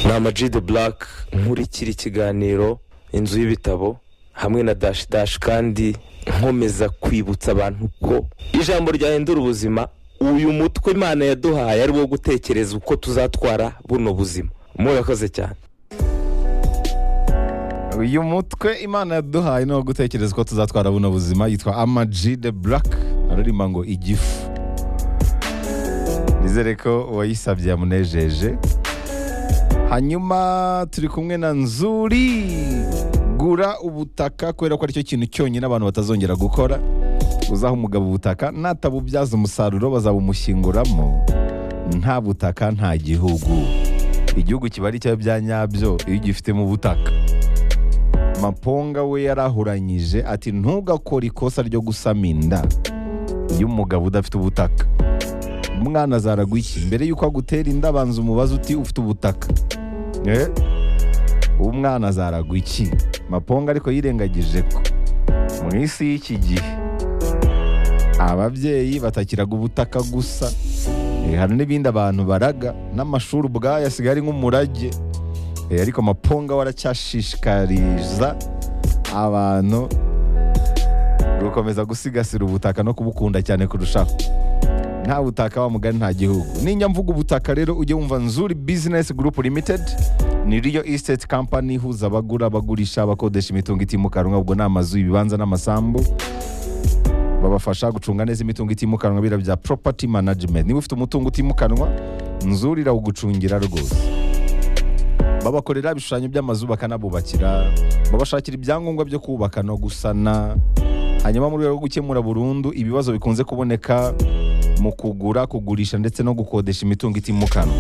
ni amajide burake nkurikira ikiganiro inzu y'ibitabo hamwe na dashi dashi kandi nkomeza kwibutsa abantu ko ijambo ryahindura ubuzima uyu mutwe imana yaduhaye ari wo gutekereza uko tuzatwara buno buzima murakoze cyane uyu mutwe imana yaduhaye ni uwo gutekereza ko tuzatwara buno buzima yitwa amaji de burake araririmba ngo igifu nizere ko uwayisabye yamunejeje hanyuma turi kumwe na nzuri gura ubutaka kubera ko aricyo kintu cyonyine abantu batazongera gukora uzaha umugabo ubutaka natabubyaza umusaruro bazabumushyinguramo nta butaka nta gihugu igihugu kiba ari cyawe bya nyabyo iyo ugifitemo ubutaka maponga we yarahuranyije ati ntugakore ikosa ryo gusama inda iyo umugabo udafite ubutaka umwana azaragwa iki mbere y'uko agutera inda abanza umubaze uti ufite ubutaka Eh? uwo mwana azaragwa iki maponga ariko yirengagije ko mu isi y'iki gihe ababyeyi batakiraga ubutaka gusa Eh, hari n'ibindi abantu baraga n'amashuri ubwayo asigaye ari nk'umurage Eh, ariko maponga we aracyashishikariza abantu gukomeza gusigasira ubutaka no kubukunda cyane kurushaho nta butaka wa mugani nta gihugu nijya mvuga ubutaka rero ujye wumva nzuri bizinesi gurupu limitedi ni riyo isiteti kampani ihuza abagura abagurisha abakodesha imitungo itimukanwa ubwo ni amazu ibibanza n'amasambu babafasha gucunga neza imitungo itimukanwa biriya bya poropati manajimenti niba ufite umutungo utimukanwa nzuri irawugucungira rwose babakorera ibishushanyo by'amazu bakanabubakira babashakira ibyangombwa byo kubaka no gusana hanyuma mu rwego rwo gukemura burundu ibibazo bikunze kuboneka mu kugura kugurisha ndetse no gukodesha imitungo itimukanwa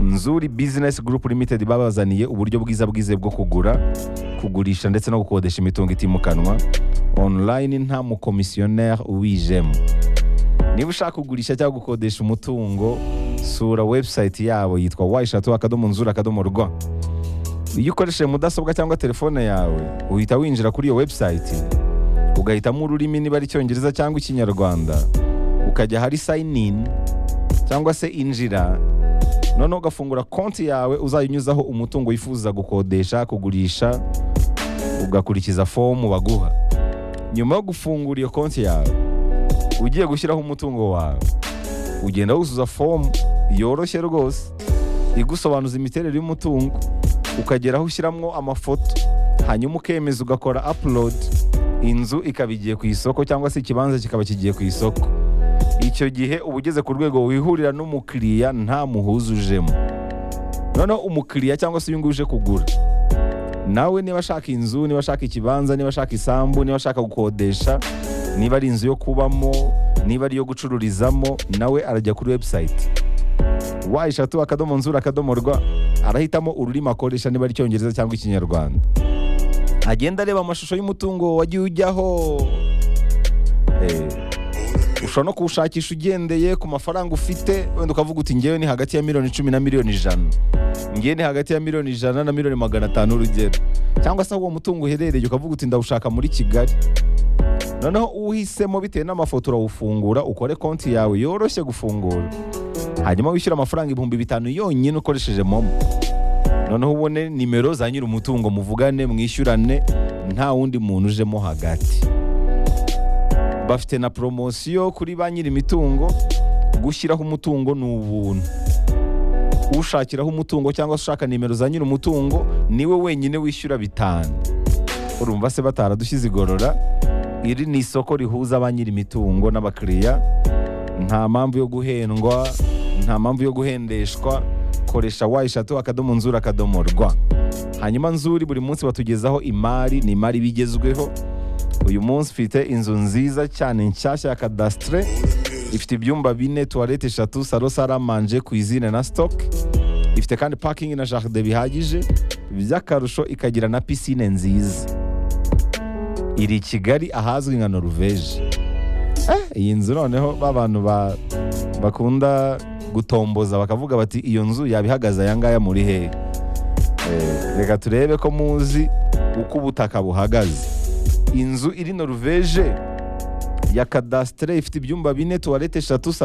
nzuri bizinesi gurupu limitedi babazaniye uburyo bwiza bwizewe bwo kugura kugurisha ndetse no gukodesha imitungo itimukanwa online nta mukomisiyoneri uwijemo niba ushaka kugurisha cyangwa gukodesha umutungo sura webusayiti yabo yitwa wayishatu akadomo nzuri akadomo rwa iyo ukoresheje mudasobwa cyangwa telefone yawe uhita winjira kuri iyo webusayiti ugahitamo ururimi niba ari icyongereza cyangwa ikinyarwanda ukajya ahari sayini ini cyangwa se injira noneho ugafungura konti yawe uzayinyuzaho umutungo wifuza gukodesha kugurisha ugakurikiza fomu baguha nyuma yo gufungura iyo konti yawe ugiye gushyiraho umutungo wawe ugenda wuzuza fomu yoroshye rwose igusobanuza imiterere y'umutungo ukagera aho ushyiramo amafoto hanyuma ukemeza ugakora upload inzu ikaba igiye ku isoko cyangwa se ikibanza kikaba kigiye ku isoko icyo gihe uba ugeze ku rwego wihurira n'umukiriya nta muhuza ujemo noneho umukiriya cyangwa se uyu nguyu uje kugura nawe niba ashaka inzu niba ashaka ikibanza niba ashaka isambu niba ashaka gukodesha niba ari inzu yo kubamo niba ari iyo gucururizamo nawe arajya kuri webusayiti wayishatu akadomo nzura akadomo rwa arahitamo ururimi akoresha niba ari icyongereza cyangwa ikinyarwanda agenda areba amashusho y'umutungo wagiye ujyaho Eh, ushobora no kuwushakisha ugendeye ku mafaranga ufite wenda ukavuga uti ngewe ni hagati ya miliyoni icumi na miliyoni ijana ngewe ni hagati ya miliyoni ijana na miliyoni magana atanu urugero cyangwa se aho uwo mutungo uherereye ukavuga uti ndawushaka muri kigali noneho uhisemo bitewe n'amafoto urawufungura ukore konti yawe yoroshye gufungura hanyuma wishyura amafaranga ibihumbi bitanu yonyine ukoresheje momo noneho ubone nimero za nyiri umutungo muvugane mwishyurane nta wundi muntu ujemo hagati bafite na poromosiyo kuri ba nyiri imitungo gushyiraho umutungo ni ubuntu ushakiraho umutungo cyangwa se ushaka nimero za nyiri umutungo niwe wenyine wishyura bitanu urumva se bataradushyize igorora iri ni isoko rihuza ba nyiri imitungo n'abakiriya nta mpamvu yo guhendwa nta mpamvu yo guhendeshwa koresha wa eshatu akadomo nzuri akadomo rwa hanyuma nzuri buri munsi batugezaho imari ni imari bigezweho uyu munsi ufite inzu nziza cyane nshyashya ya kadasitire ifite ibyumba bine tuwarete eshatu saro saramanje kuzine na sitoke ifite kandi pakingi na jaride bihagije by'akarusho ikagira na pisine nziza iri i kigali ahazwi nka noruveje Eh, iyi nzu noneho ba bantu ba- bakunda gutomboza bakavuga bati iyo nzu yaba ihagaze aya ngaya muri hehe Eh, reka turebe ko muzi uko ubutaka buhagaze inzu iri noruveje ya kadasitire ifite ibyumba bine tuwarete eshatu